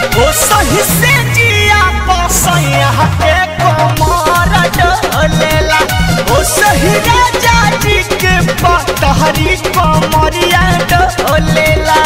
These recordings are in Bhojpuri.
ओ सही से जिया पसैया के कमर डोलेला ओ सही राजा जी के पतहरी कमरिया डोलेला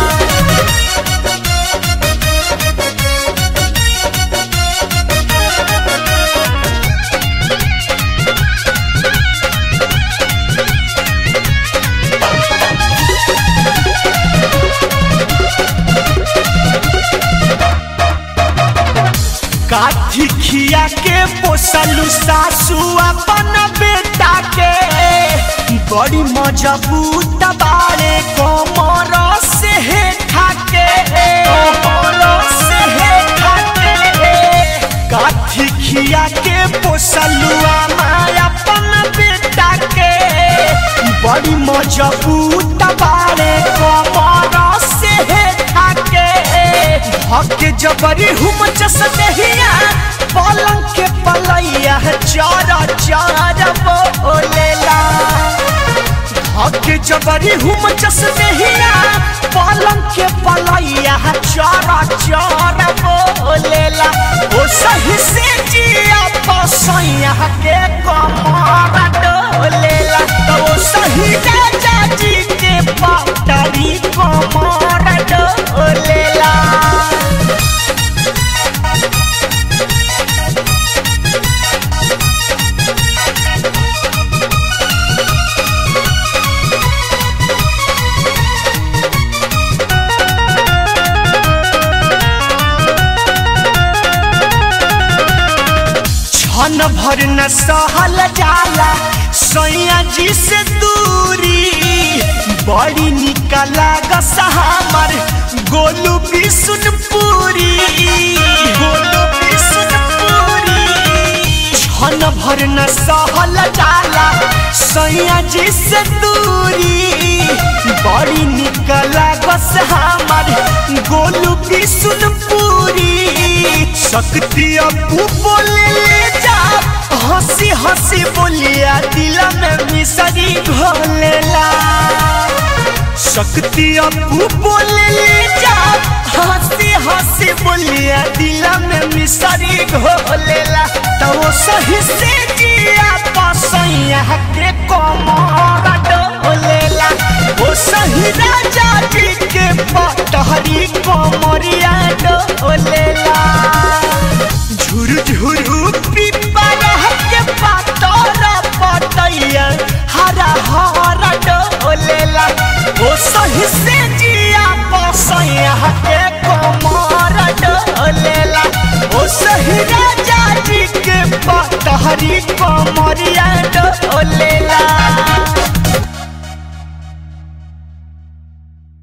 काठी खिया के पोसलू सासू अपन बेटा के बड़ी मजबूत बारे कमर से हे ठाके कमर से हे ठाके काठी खिया के पोसलू माया अपन बेटा के बड़ी मजबूत बारे कमर से हे ठाके हके जबरी हुम चस देहिया पलंग के पलैया चारा चारा बोलेला हके जबरी हुम चस देहिया पलंग के पलैया चारा चारा बोलेला ओ सही से जिया पसैया के कमर डोलेला तो ओ सही राजा जी के पटरी कमर डोलेला क्षण भर न सहल जाला सैया जी से दूरी बड़ी निकला गसा हमर गोलू बिसुनपुरी गोलू बिसुनपुरी क्षण भर न सहल जाला सैया जी से दूरी बड़ी निकला गस हमर गोलू बिसुनपुरी शक्ति अपू बोले ले जा हंसी हंसी बोलिया दिल में मिसरी घोलेला शक्ति अपू बोले ले जा हंसी हंसी बोलिया दिल में मिसरी घोलेला तो वो सही से जिया पसैया के कमर डोलेला वो सही राजा जी के पटहरी कमरिया डोलेला झुरु झुरु पिपरा के पातर पतैया हरा हरा डोलेला ओ सही से